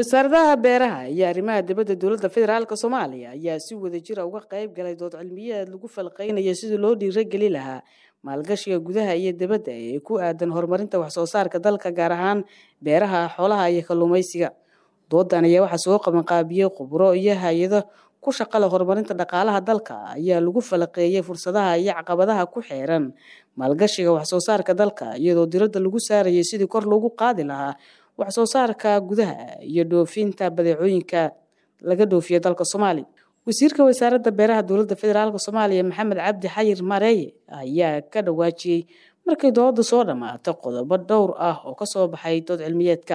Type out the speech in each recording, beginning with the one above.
wasaaradaha beeraha iyo arrimaha dibadda dowladda federaalk soomaaliya ayaa si wadajira uga qayb galay dood cilmiyeed lagu falqeynayo sidii loo dhiirageli lahaa maalgashiga gudaha iyo dibadda ee ku aadan horumarinta waxsoo saarka dalka gaar ahaan beeraha xoolaha iyo kalluumaysiga doodan ayaa waxaa soo qabanqaabiyey khubro iyo hay-ado ku shaqale horumarinta dhaqaalaha dalka ayaa lagu falaqeeyey fursadaha iyo caqabadaha ku xeeran maalgashiga waxsoo saarka dalka iyadoo diradda lagu saarayay sidii kor loogu qaadi lahaa waxsoo saarka gudaha iyo dhoofinta badeecooyinka laga dhoofiya dalka soomaaliya wasiirka wasaaradda beeraha dowladda federaalk soomaaliya maxamed cabdi xayir mareeye ayaa ka dhawaajiyey markay doodda soo dhammaatay qodobo dhowr ah oo kasoo baxay dood cilmiyeedka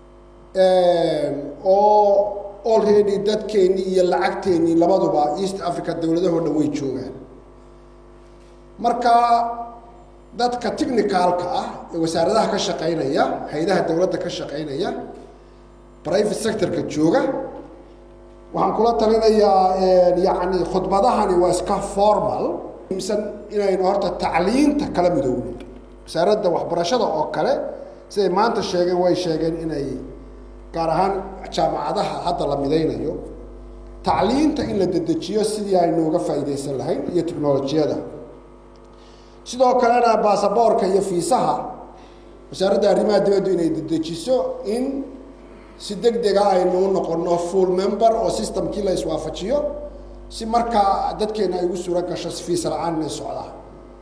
oo already dadkeennii iyo lacagteennii labaduba east africa dowladahoo dhan way joogaan marka dadka technicalka ah ee wasaaradaha ka shaqaynaya hay-adaha dowladda ka shaqaynaya private sectorka jooga waxaan kula talinayaa yacni khudbadahani waa iska formal msan inaynu horta tacliinta kala midoowno wasaaradda waxbarashada oo kale siday maanta sheegeen way sheegeen inay gaar ahaan jaamacadaha hadda la midaynayo tacliinta in la dedejiyo sidii aynu uga faa'iidaysan lahayn iyo technolojiyada sidoo kalena baasaboorka iyo fiisaha wasaaradda arrimaha dibaddu inay dedejiso in si deg dega aynu u noqono full member oo systemkii la iswaafajiyo si markaa dadkeena ay ugu suuro gasho fiisa la-aan inay socdaan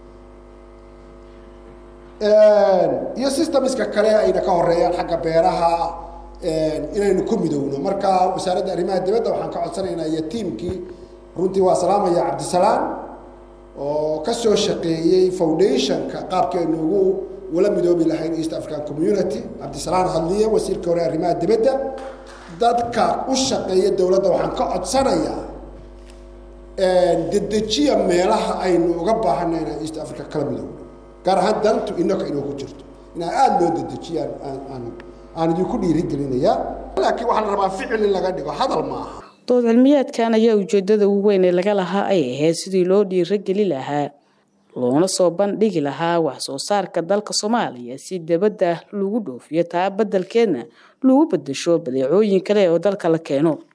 iyo systemska kale ayna ka horeeyaan xagga beeraha inaynu ku midowno marka wasaaradda arrimaha dibadda waxaan ka codsanaynaa iyo tiamkii runtii waa salaamaya cabdisalaam oo ka soo shaqeeyey foundationka qaabkeenu ugu ula midoobi lahayn east african community cabdisalaan hadliye wasiirka hore arrimaha dibadda dadka u shaqeeya dowladda waxaan ka codsanayaa dedejiya meelaha aynu uga baahanay inaan east africa kala midowno gaar ahaan dantu inaka inoo ku jirto inaa aada loo dedejiyaan aan aan idinku dhiirigelinayaa laakiin waxaa la rabaa ficil in laga dhigo hadal ma aha dood cilmiyeedkan ayaa ujeedada ugu weyn ee laga lahaa ay ahayd sidii loo dhiirageli lahaa loona soo bandhigi lahaa wax soo saarka dalka soomaaliya si dibadda lagu dhoofiyo taa beddelkeedna lagu beddesho badeecooyin kale oo dalka la keeno